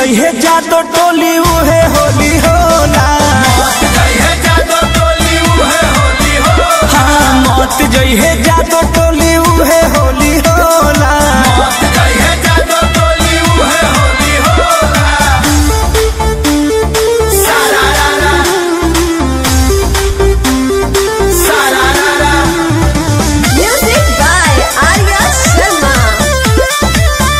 जइहे जादो टोली उहे होली होला हाँ मत जइहे जादो टोली उहे होली होला Music by Arya Sharma.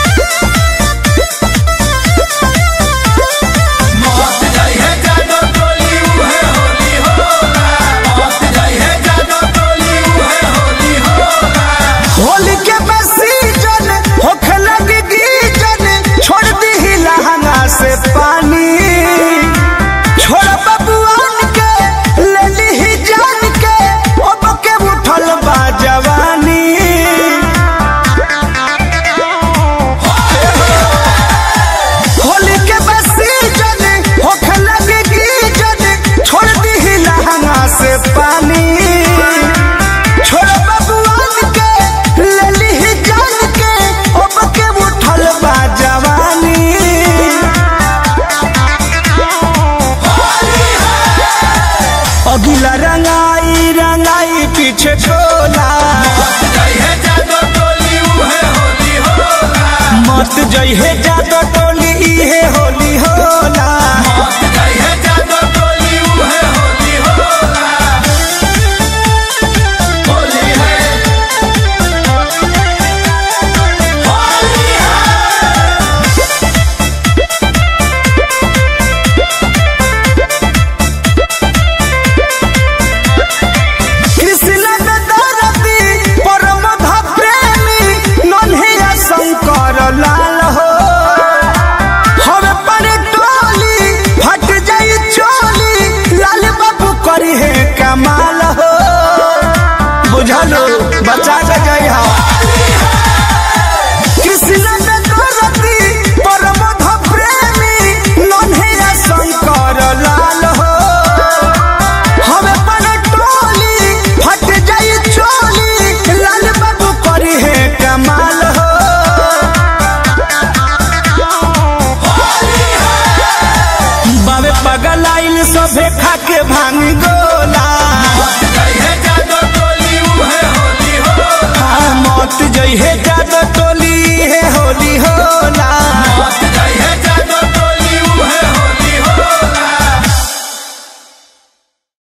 Holi के सीजन होखे लगी गीजन छोड़ दी लहंगा से पानी छोड़ बबुआन के ले ली जान के अब के उठल बा जवानी होली के सीजन होखे लगी गीजन छोड़ दी लहंगा से पानी छोड़ बबुआन के ले ली जान के अब के उठल बा जवानी अगिला रंगाई रंगाई पीछे छोला मत जइहे जादो टोली इहे होली होला कृष्ण बेदरती परमध प्रेमी नन्हिया शंकर लाल हो हवे पर टोली फट जाई चोली लाल बाबू करी है कमाल हो बुझलो बचा के जाई हा कृष्ण बेदरती परमध प्रेमी नन्हिया शंकर लाल हो हमें पर टोली फट जाई चोली लाल बाबू करी है कमाल हो बाबे पगल आइल सभे खा के भांग गो